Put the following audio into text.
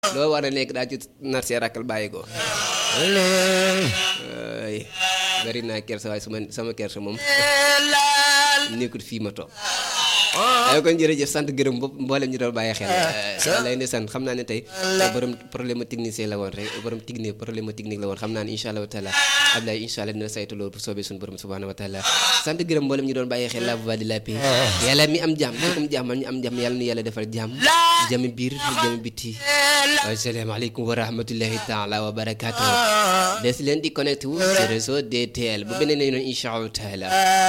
loo war a nekk daa ci nar see rakkal bàyyi ko ay bari naa kersa waaye suma sama kersa moom nekkul fii ma toog ay kon jërëjëf sant gërëm bopp mboolem ñu doon bàyyi xel lay ne sant xam naa ne tey borom problème technicien la woon rek borom technique problème technique la woon xam naa ne incha allah wa taala Ablaye incha allah dina saytu loolu bu soobee suñu borom subhanahu wa taala sant gërëm mboolem ñu doon bàyyi xel la voix de la paix yàlla mi am jàmm am jàmm ñu am jàmm yàlla nu yàlla defal jàmm jàmm biir jàmm biti asalaamaaleykum wa rahmatullahi taala wa barakaatu des leen di connecté wu ci réseau DTL bu beneen yoon incha allah taala